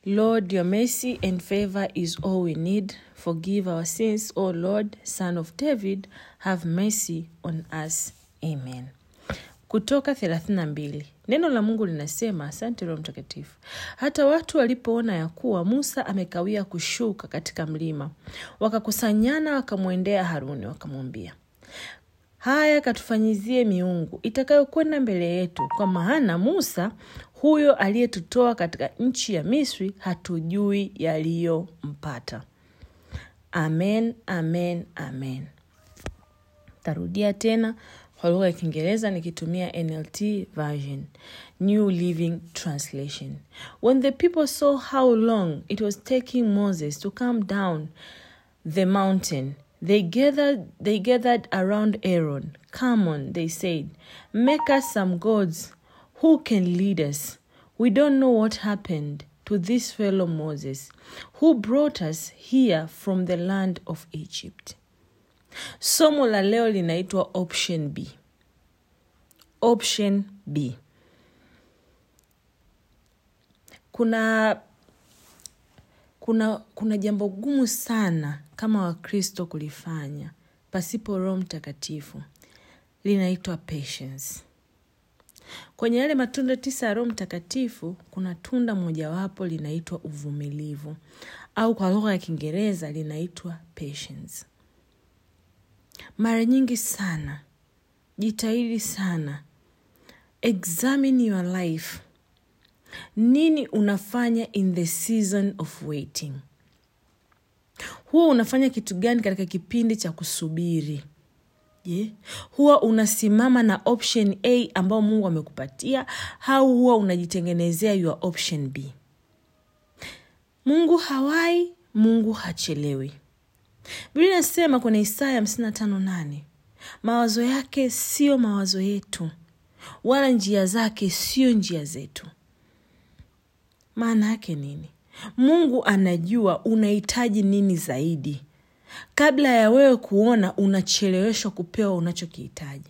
Lord, your mercy and favor is all we need. Forgive our sins, O Lord, Son of David, have mercy on us. Amen. Kutoka 32. Neno la Mungu linasema, asante Roho Mtakatifu. Hata watu walipoona ya kuwa Musa amekawia kushuka katika mlima, wakakusanyana wakamwendea Haruni wakamwambia, haya katufanyizie miungu itakayokwenda mbele yetu, kwa maana Musa huyo aliyetutoa katika nchi ya Misri hatujui yaliyompata. Amen, amen, amen. Tarudia tena kwa lugha ya Kiingereza nikitumia NLT version, New Living Translation. When the people saw how long it was taking Moses to come down the mountain, they gathered, they gathered around Aaron. Come on, they said, make us some gods who can lead us. We don't know what happened to this fellow Moses, who brought us here from the land of Egypt. Somo la leo linaitwa option B. Option B. Kuna kuna kuna jambo gumu sana kama Wakristo kulifanya pasipo Roho Mtakatifu, linaitwa patience. Kwenye yale matunda tisa ya Roho Mtakatifu kuna tunda mojawapo linaitwa uvumilivu, au kwa lugha ya Kiingereza linaitwa patience. Mara nyingi sana, jitahidi sana, examine your life. Nini unafanya in the season of waiting? Huwa unafanya kitu gani katika kipindi cha kusubiri? Je, yeah. Huwa unasimama na option A ambao Mungu amekupatia au huwa unajitengenezea your option B? Mungu hawai, Mungu hachelewi. Biblia inasema kwenye Isaya hamsini na tano nane mawazo yake siyo mawazo yetu, wala njia zake siyo njia zetu. Maana yake nini? Mungu anajua unahitaji nini zaidi kabla ya wewe kuona unacheleweshwa kupewa unachokihitaji.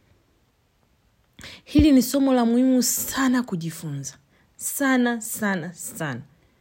Hili ni somo la muhimu sana kujifunza, sana sana sana.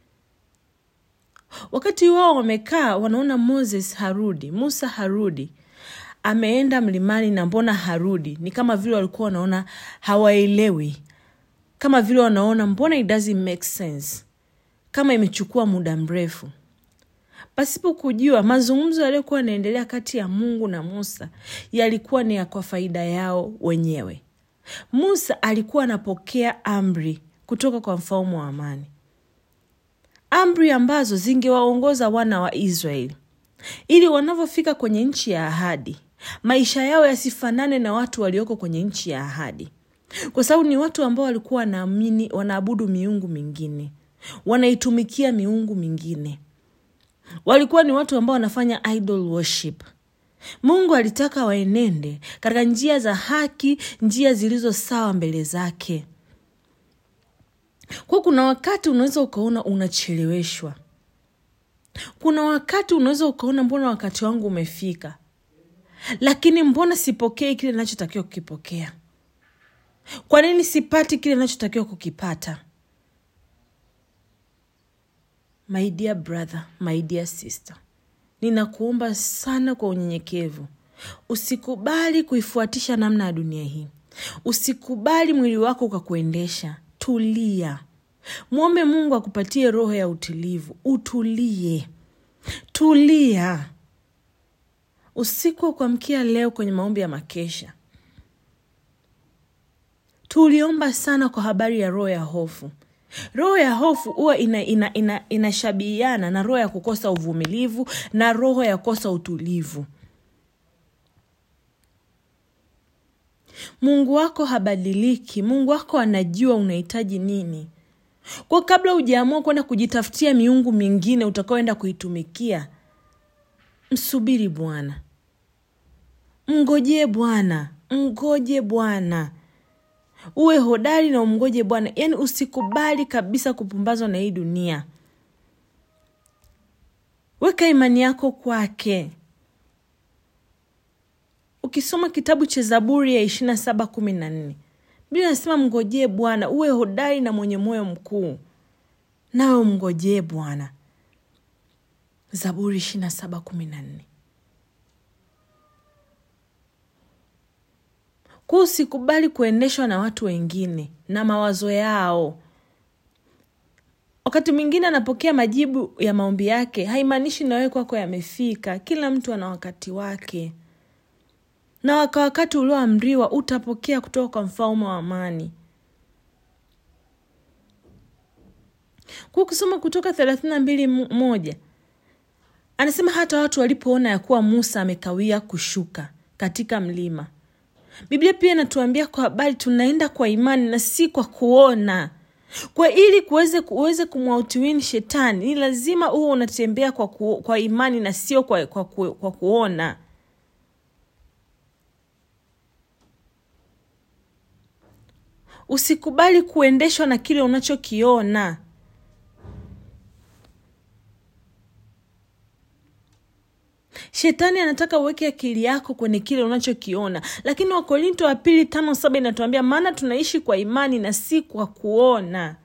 Wakati wao wamekaa wanaona Moses harudi, Musa harudi, ameenda mlimani na mbona harudi? Ni kama vile walikuwa wanaona hawaelewi, kama vile wanaona mbona it doesn't make sense, kama imechukua muda mrefu pasipo kujua mazungumzo yaliyokuwa yanaendelea kati ya Mungu na Musa yalikuwa ni ya kwa faida yao wenyewe. Musa alikuwa anapokea amri kutoka kwa mfalme wa amani, amri ambazo zingewaongoza wana wa Israeli ili wanavyofika kwenye nchi ya ahadi maisha yao yasifanane na watu walioko kwenye nchi ya ahadi, kwa sababu ni watu ambao walikuwa wanaamini, wanaabudu miungu mingine, wanaitumikia miungu mingine walikuwa ni watu ambao wanafanya idol worship. Mungu alitaka waenende katika njia za haki, njia zilizo sawa mbele zake. Kwa kuna wakati unaweza ukaona unacheleweshwa, kuna wakati unaweza ukaona mbona wakati wangu umefika, lakini mbona sipokei kile nachotakiwa kukipokea? Kwa nini sipati kile nachotakiwa kukipata? My dear brother, my dear sister, ninakuomba sana kwa unyenyekevu, usikubali kuifuatisha namna ya dunia hii. Usikubali mwili wako ukakuendesha. Tulia, mwombe Mungu akupatie roho ya utulivu. Utulie, tulia. Usiku wa kuamkia leo kwenye maombi ya makesha, tuliomba sana kwa habari ya roho ya hofu. Roho ya hofu huwa inashabihiana ina, ina, ina na roho ya kukosa uvumilivu na roho ya kukosa utulivu. Mungu wako habadiliki. Mungu wako anajua unahitaji nini. Kwa kabla hujaamua kwenda kujitafutia miungu mingine utakaoenda kuitumikia, msubiri Bwana, mngojee Bwana, mgoje Bwana uwe hodari na umngoje Bwana. Yaani usikubali kabisa kupumbazwa na hii dunia. Weka imani yako kwake. Ukisoma kitabu cha Zaburi ya ishirini na saba kumi na nne Biblia inasema mngojee Bwana, uwe hodari na mwenye moyo mkuu. nawe umngojee bwana zaburi ishiri na saba kumi na nne kuu usikubali kuendeshwa na watu wengine na mawazo yao wakati mwingine anapokea majibu ya maombi yake haimaanishi nawewe kwako yamefika kila mtu ana wakati wake na waka wakati ulioamriwa utapokea kutoka kwa mfalme wa amani kwa kusoma kutoka thelathini na mbili moja anasema hata watu walipoona ya kuwa musa amekawia kushuka katika mlima biblia pia inatuambia kwa habari tunaenda kwa imani na si kwa kuona kwa ili kuweze uweze kumwautiwini shetani ni lazima huo unatembea kwa, ku, kwa imani na sio kwa, kwa, ku, kwa kuona usikubali kuendeshwa na kile unachokiona shetani anataka uweke akili yako kwenye kile unachokiona lakini wakorinto wa pili tano saba inatuambia maana tunaishi kwa imani na si kwa kuona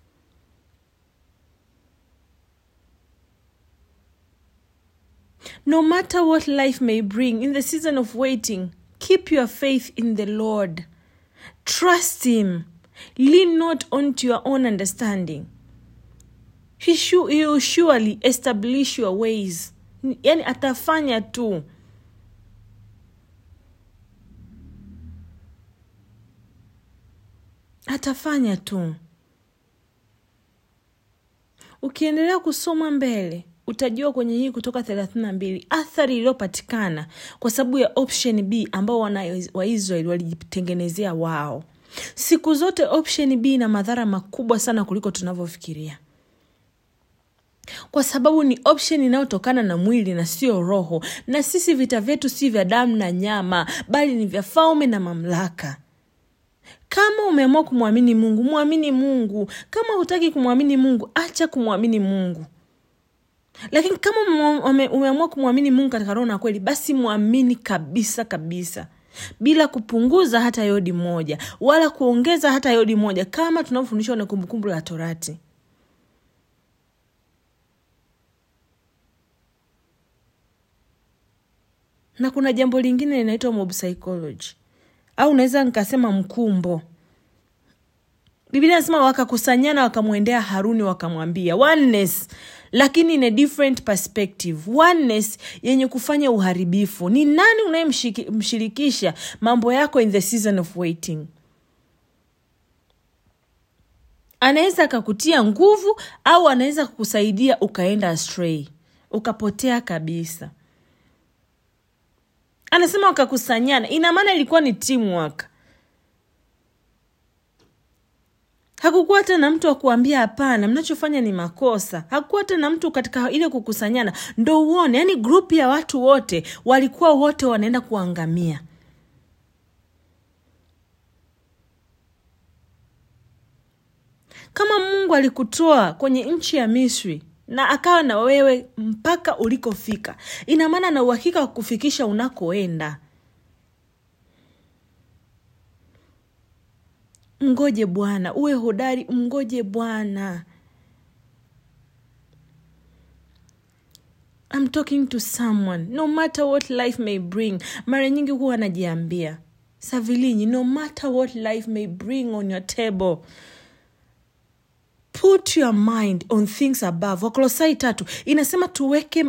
no matter what life may bring in the season of waiting keep your faith in the lord trust him lean not onto your own understanding he, sure, he will surely establish your ways yani atafanya tu atafanya tu ukiendelea kusoma mbele utajua kwenye hii kutoka thelathini na mbili athari iliyopatikana kwa sababu ya option b ambao wana waisraeli walijitengenezea wao siku zote option b ina madhara makubwa sana kuliko tunavyofikiria kwa sababu ni option inayotokana na mwili na sio roho na sisi vita vyetu si vya damu na nyama bali ni vya falme na mamlaka kama umeamua kumwamini mungu mwamini mungu kama hutaki kumwamini mungu acha kumwamini mungu lakini kama umeamua kumwamini mungu katika roho na kweli basi mwamini kabisa kabisa bila kupunguza hata yodi moja wala kuongeza hata yodi moja kama tunavyofundishwa na kumbukumbu la torati na kuna jambo lingine linaitwa mob psychology au unaweza nikasema mkumbo biblia nasema wakakusanyana wakamwendea haruni wakamwambia oneness lakini in a different perspective oneness yenye kufanya uharibifu ni nani unayemshirikisha mambo yako in the season of waiting anaweza akakutia nguvu au anaweza kukusaidia ukaenda astray ukapotea kabisa anasema wakakusanyana ina maana ilikuwa ni teamwork hakukuwa hata na mtu wa kuambia hapana mnachofanya ni makosa hakukuwa hata na mtu katika ile kukusanyana ndo uone yaani grupu ya watu wote walikuwa wote wanaenda kuangamia kama mungu alikutoa kwenye nchi ya misri na akawa na wewe mpaka ulikofika ina maana na uhakika wa kufikisha unakoenda mngoje bwana uwe hodari mngoje bwana I'm talking to someone no matter what life may bring mara nyingi huwa anajiambia savilinyi no matter what life may bring on your table put your mind on things above wakolosai tatu inasema tuweke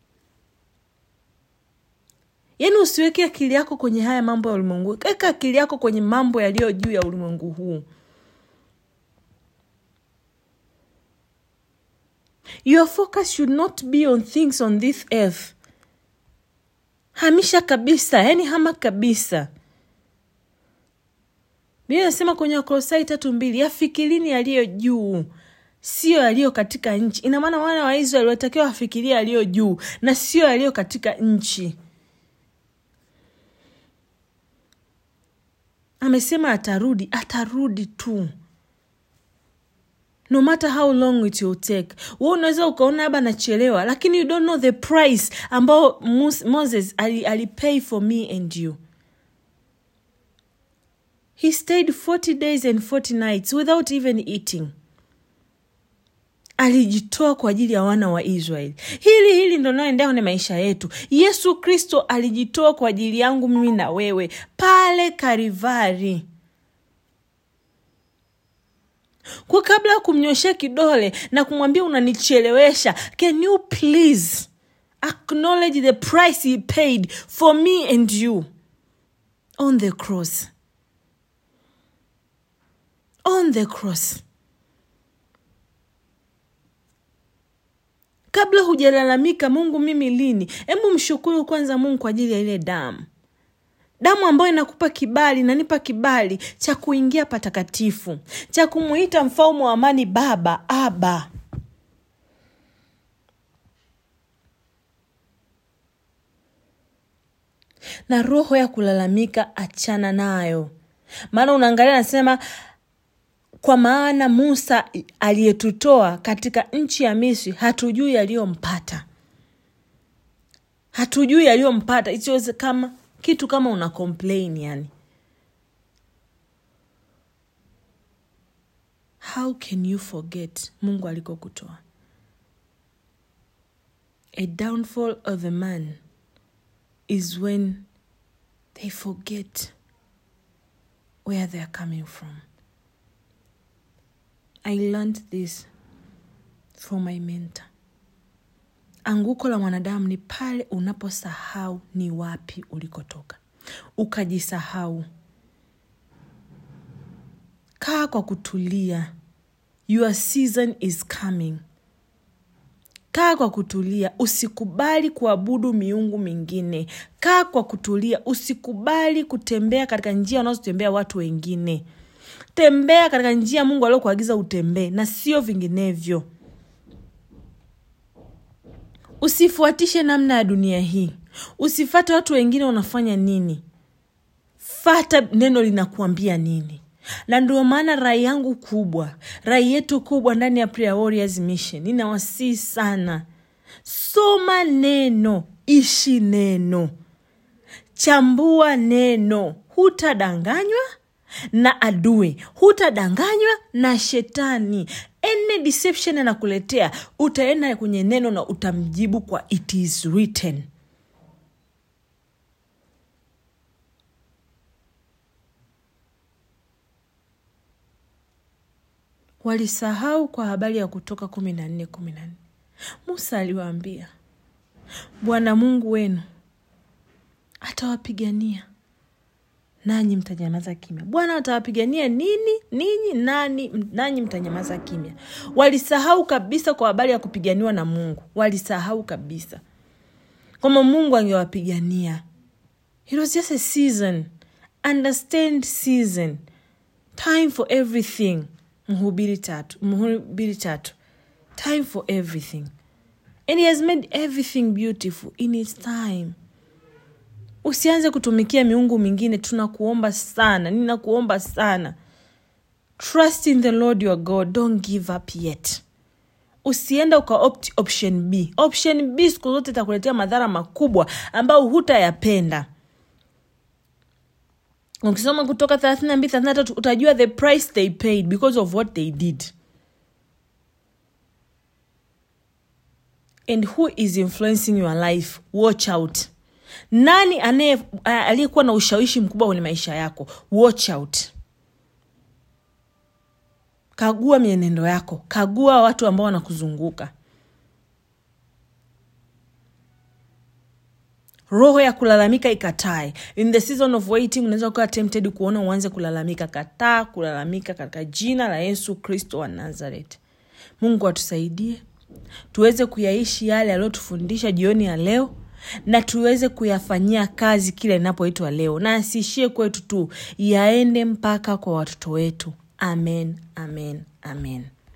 yaani usiweke akili yako kwenye haya mambo ya ulimwengu weka akili yako kwenye mambo yaliyo juu ya ulimwengu huu your focus should not be on things on this earth hamisha kabisa yaani hama kabisa biblia inasema kwenye wakolosai tatu mbili yafikirini yaliyo juu sio yaliyo katika nchi ina maana wana wa israeli walitakiwa wafikiria yaliyo juu na sio yaliyo katika nchi amesema atarudi atarudi tu no matter how long it will take we unaweza ukaona aba nachelewa lakini you don't know the price ambao moses alipay ali for me and you he stayed 40 days and 40 nights without even eating alijitoa kwa ajili ya wana wa israeli hili hili ndo naoendea kwenye maisha yetu yesu kristo alijitoa kwa ajili yangu mimi na wewe pale karivari kwa kabla ya kumnyoshea kidole na kumwambia unanichelewesha can you please acknowledge the price he paid for me and you on the cross on the cross kabla hujalalamika mungu mimi lini hebu mshukuru kwanza mungu kwa ajili ya ile damu damu ambayo inakupa kibali inanipa kibali cha kuingia patakatifu cha kumuita mfalme wa amani baba aba na roho ya kulalamika achana nayo maana unaangalia anasema kwa maana musa aliyetutoa katika nchi ya misri hatujui yaliyompata hatujui yaliyompata isiweze kama kitu kama una complain yani how can you forget mungu alikokutoa a downfall of a man is when they forget where they are coming from i learned this from my mentor anguko la mwanadamu ni pale unaposahau ni wapi ulikotoka ukajisahau kaa kwa kutulia your season is coming kaa kwa kutulia usikubali kuabudu miungu mingine kaa kwa kutulia usikubali kutembea katika njia wanazotembea watu wengine tembea katika njia mungu aliokuagiza utembee na sio vinginevyo usifuatishe namna ya dunia hii usifate watu wengine wanafanya nini fata neno linakuambia nini na ndio maana rai yangu kubwa rai yetu kubwa ndani ya Prayer Warriors Mission ninawasii sana soma neno ishi neno chambua neno hutadanganywa na adui hutadanganywa na shetani any deception anakuletea utaenda kwenye neno na utamjibu kwa it is written walisahau kwa habari ya kutoka kumi na nne kumi na nne musa aliwaambia bwana mungu wenu atawapigania nanyi mtanyamaza kimya bwana atawapigania nini ninyi nani nanyi mtanyamaza kimya walisahau kabisa kwa habari ya kupiganiwa na mungu walisahau kabisa kwamba mungu angewapigania it was just a season understand season time for everything mhubiri tatu mhubiri tatu time for everything and he has made everything beautiful in its time usianze kutumikia miungu mingine tunakuomba sana ninakuomba sana trust in the lord your god don't give up yet usienda uka opt option b option b siku zote itakuletea madhara makubwa ambayo hutayapenda ukisoma kutoka thelathini na mbili thelathini na tatu utajua the price they paid because of what they did and who is influencing your life watch out nani anaye aliyekuwa na ushawishi mkubwa kwenye maisha yako watch out kagua mienendo yako kagua watu ambao wanakuzunguka roho ya kulalamika ikatae in the season of waiting unaweza kuwa tempted kuona uanze kulalamika kataa kulalamika katika jina la yesu kristo wa nazareth mungu atusaidie tuweze kuyaishi yale aliyotufundisha jioni ya leo na tuweze kuyafanyia kazi kile inapoitwa leo na asiishie kwetu tu yaende mpaka kwa watoto wetu amen amen amen